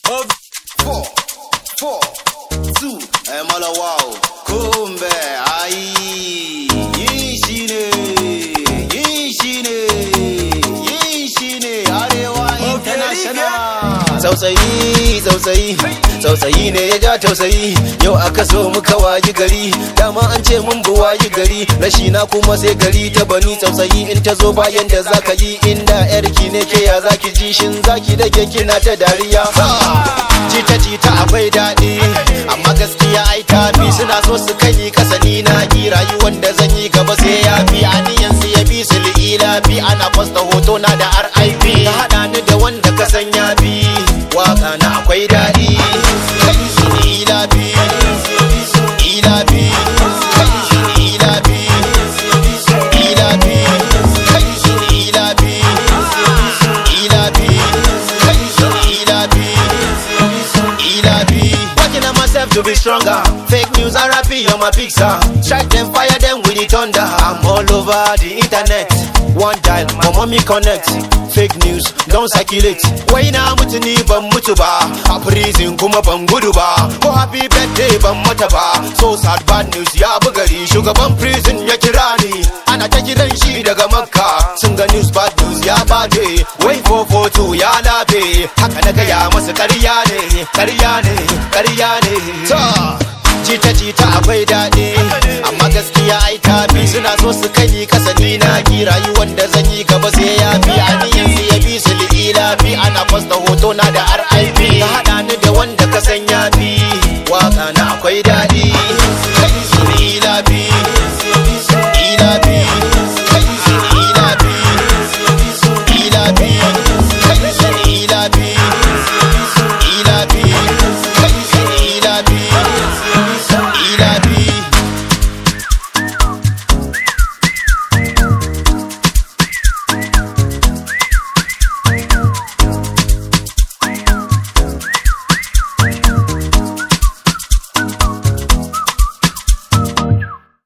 Four, four, two, eh, mala wow. Kumbe, ai, yin shi ne, yin shi ne, yin shi ne, Arewa International. Tsautsayi, tsautsayi, tsautsayi ne ya ja tausayi, yau aka so muka wayi gari, dama an ce mun bu wayi gari, rashi na kuma sai gari ta bani tsautsayi in ta zo bayan da zaka yi inda yarki ne ke ya zaki ji shin zaki da ke kina ta dariya. Jita jita akwai daɗi, amma gaskiya ai tafi suna so su kai kasa ni na ki rayuwar da zan yi gaba sai ya fi aniyan su ya bi su li'ila fi ana posta hoto na da RIP ka haɗa ni da wanda ka san ya bi waka na akwai daɗi kai shi ni ila bi ila bi kai shi ni ila bi ila bi kai shi ni ila bi ila bi kai shi ni ila bi Ilabi. Working on myself to be stronger. Fake news and rapping on my pizza. Strike them, fire them with the thunder. I'm all over the internet. One dial, my mommy connect. Fake news, don't circulate. Wai na mutu ni ban mutu ba. A prison kuma ban gudu ba. Ko happy birthday ban mata ba. So sad bad news ya bugari. Shugaban prison ya kira ni. Ana ta kiran shi daga makka. Sun ga news bad news ya bade. Wai 442 ya labe. Haka na gaya masu karya ne. Karya ne, karya ne. Ta. Jita jita akwai daɗi amma gaskiya ai tafi suna so su kai kasa ni na ki rayuwar da zan yi gaba sai ya fi aniyan su ya bi su li'ila fi ana posta hoto na da RIP ka haɗa